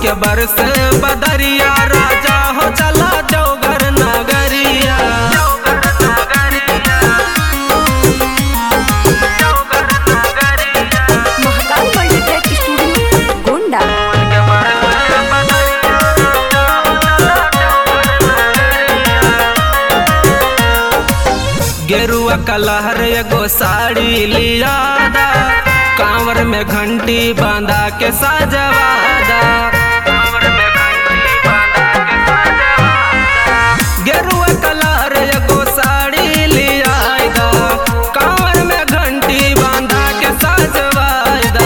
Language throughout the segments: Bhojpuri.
के बरस बदरिया राजा हो चला देवघर नगरिया महाकाल मल्टीटेक स्टूडियो गोंडा गेरुआ कलहर एगो साड़ी लियादा कांवर में घंटी बांधा के सजवादा गेरुआ कलहर एगो साड़ी लियादा कांवर में घंटी बांधा के सजवादा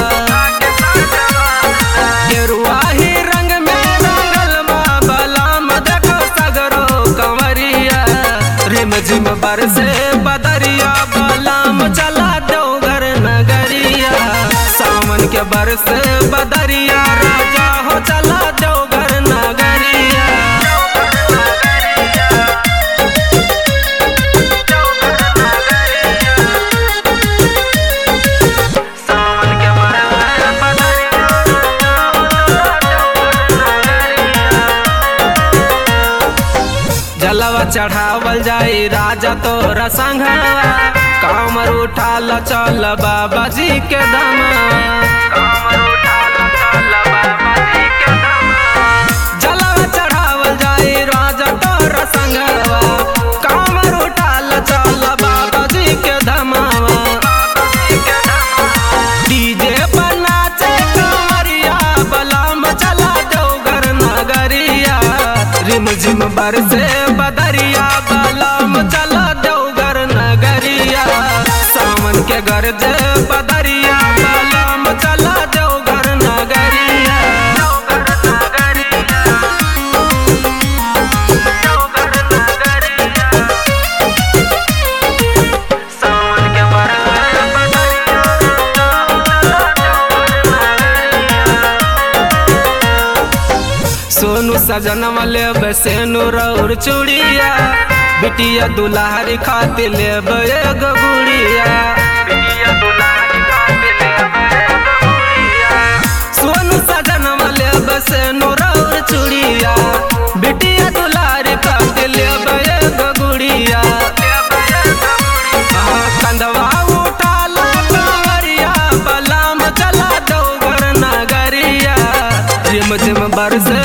गेरुआ ही रंग में रंगल माँ बलाम देखो सगरो कंवरिया रिम झिम बरसे बदरिया बलाम चला दो घर नगरिया सावन के बरस बदरिया राजा हो चला दो घर नगरिया जलवा चढ़ावल जाई राजा तोरा संघवा कामर उठाल चल बाबा जी के जलवा चढ़ावल जाई राजा तोरा संघवा कामर उठाल चल बाबा जी के धमावा डीजे पर नाचे कंवरिया बलाम चला दो घर नगरिया रिम झिम बरसे बदरिया बलाम चला दो घर नगरिया सावन के गरज बदरिया बलाम चला दो घर नगरिया सोनू सजन वाले बसेनु रौर चूड़िया बिटिया दुलारी खातिर लेब एगो गुड़िया सोनू सजन वाले बसेनु रौर चूड़िया बिटिया दुलारी खातिर लेब एगो गुड़िया हाँ, कंधवा उठाला कंवरिया बलाम चला दो घर नगरिया रिम झिम बरस